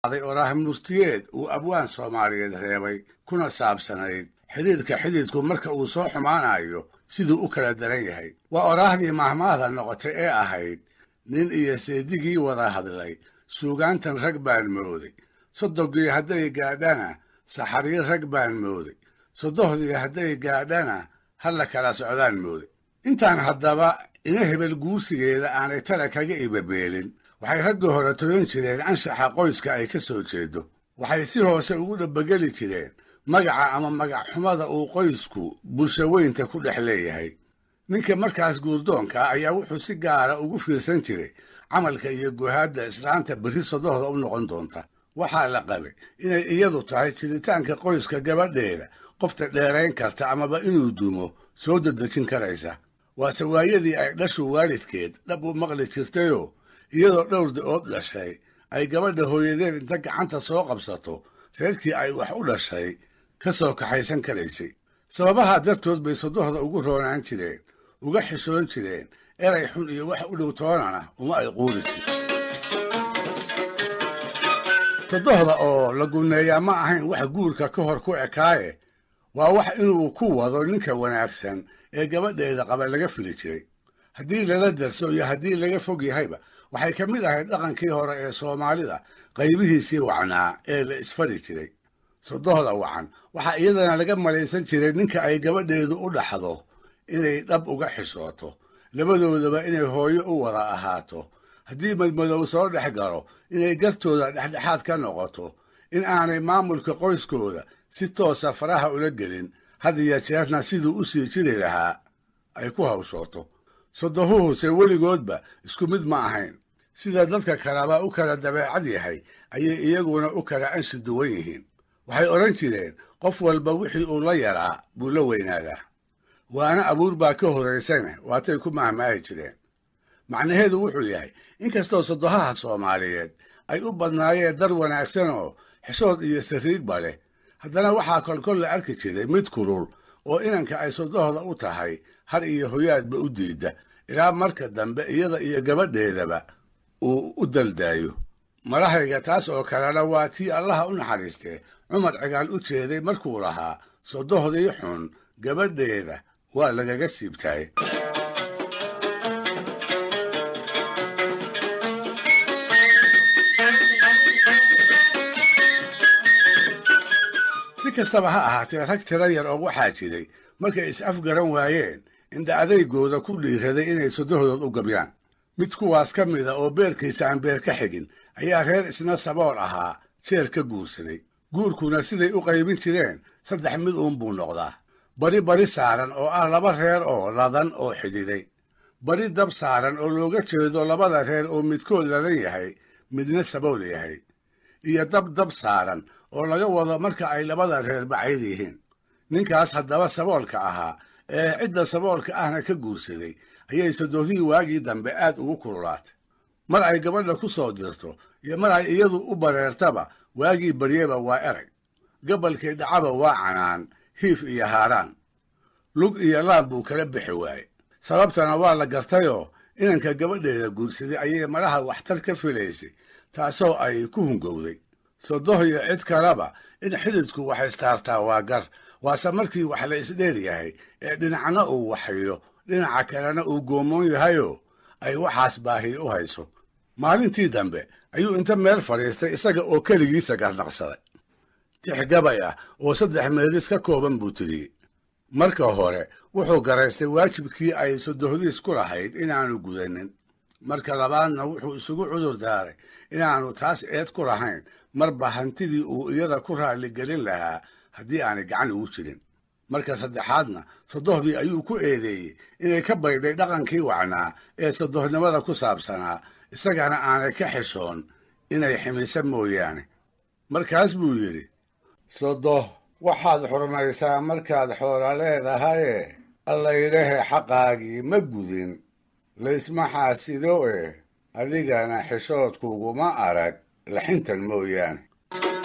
day oraah murtiyeed uu abwaan soomaaliyeed reebay kuna saabsanayd xidhiidhka xididku marka uu soo xumaanayo siduu u kala daran yahay waa oraahdii mahmaahda noqotay ee ahayd nin iyo seedigii wada hadlay suugaantan rag baan mooday soddogii hadday gaadhana saxariir rag baan mooday soddohdii hadday gaadhana halla kala socdaan mooday intaan haddaba ina hebel guursigeeda aanay tala kaga ibabeelin waxay raggii hore toyan jireen anshaxa qoyska ay ka soo jeedo waxay si hoose ugu dhabbageli jireen magaca ama magac xumada uu qoysku bulsho weynta ku dhex leeyahay ninka markaas guurdoonka ayaa wuxuu si gaara ugu fiirsan jiray camalka iyo guhaadda islaanta berri sodohda u noqon doonta waxaa la qabay inay iyadu tahay jiritaanka qoyska gabadheeda qofta dheerayn karta amaba inuu dumo soo dedejin karaysa waase waayadii ay dhashu waalidkeed dhab u maqli jirtayoo iyadoo dhowr da-ood dhashay ay gabadha hooyadeed inta gacanta soo qabsato reerkii ay wax u dhashay ka soo kaxaysan karaysay sababaha dartood bay sodohda ugu roonaan jireen uga xishoon jireen eray xun iyo wax u dhow toonana uma ay quuri jirin sodohda oo la gunneeyaa ma ahayn wax guurka ka hor ku ekaaye waa wax inuu ku wado ninka wanaagsan ee gabadheeda qaba laga fili jiray haddii lala darso iyo haddii laga fog yahayba waxay ka mid ahayd dhaqankii hore ee soomaalida qaybihiisii wacnaa ee la isfari jiray sodohda wacan waxaa iyadana laga malaysan jiray ninka ay gabadheedu u dhaxdo inay dhab uga xishooto labadoodaba inay hooyo u wada ahaato haddii madmadow soo dhex galo inay gartooda dhexdhexaad ka noqoto in aanay maamulka qoyskooda si toosa faraha ula gelin had iyo jeerna siduu u sii jiri lahaa ay ku hawshooto sodohuhuse weligoodba isku mid ma ahayn sida dadka kaleba u kala dabeecad yahay ayay iyaguna u kala anshi duwan yihiin waxay odhan jireen qof walba wixii uu la yaraa buu la weynaadaa waana abuur baa ka horaysana waatay ku mahmaahi jireen macnaheedu wuxuu yahay inkastoo sodohaha soomaaliyeed ay u badnaayeen dar wanaagsan oo xishood iyo sariigba leh haddana waxaa kolkol la arki jiray mid kulul oo inanka ay sodohda u tahay har iyo hoyaadba u diida ilaa marka dambe iyada iyo gabadheedaba uu u daldaayo marahayga taas oo kalena waa tii allaha u naxariistee cumar cigaal u jeeday markuu lahaa sodohdii xun gabadheeda waa lagaga siibtaay si kastaba ha ahaatee rag tira yar oo waxaa jiray markay is afgaran waayeen indha adaygooda ku dhiiraday inay sodohdood u gabyaan mid kuwaas ka mida oo beerkiisa aan beer ka xigin ayaa reer isna sabool ahaa jeer ka guursaday guurkuna siday u qaybin jireen saddex mid uunbuu noqdaa bari bari saaran oo ah laba reer oo ladan oo xididay bari dab saaran oo looga jeedo labada reer oo midkood ladan yahay midna sabool yahay iyo dab dab saaran oo laga wado marka ay labada reer bacayr yihiin ninkaas haddaba saboolka ahaa ee cidda saboolka ahna ka guursaday ayay sodohdii waagii dambe aad ugu kululaatay mar ay gabadha ku soo dirto iyo mar ay iyadu u bareertaba waagii baryeba waa erag gabalkii dhacaba waa canaan hiif iyo haaraan lug iyo laan buu kala bixi waaye sababtana waa la gartayoo inanka gabadheeda guursaday ayay malaha waxtar ka filaysay taasoo ay ku hungowday sodoh iyo cid kaleba in xididku wax istaartaa waa gar waase markii wax la isdheer yahay ee dhinacna uu waxayo dhinaca kalena uu goomoon yahayoo ay waxaas baahiy u hayso maalintii dambe ayuu inta meel fadhiistay isaga oo keligiisa garnaqsaday tix gabay ah oo saddex meelis ka kooban buu tiriyey marka hore wuxuu garaystay waajibkii ay sodohdiis ku lahayd inaanu gudanin marka labaadna wuxuu isugu cudur daaray inaanu taas eed ku lahayn marba hantidii uu iyada ku raalligelin lahaa haddii aanay gacan ugu jirin marka saddexaadna sodohdii ayuu ku eedeeyey inay ka baydhay dhaqankii wacnaa ee sodohnimada ku saabsanaa isagana aanay ka xishoon inay ximisa mooyaane markaas buu yidhi sodoh waxaad xurmaysaa markaad xoola leedahaye allaylehe xaqaagii ma gudin laysma xaasido eh adigana xishoodkuguma arag laxintan mooyaane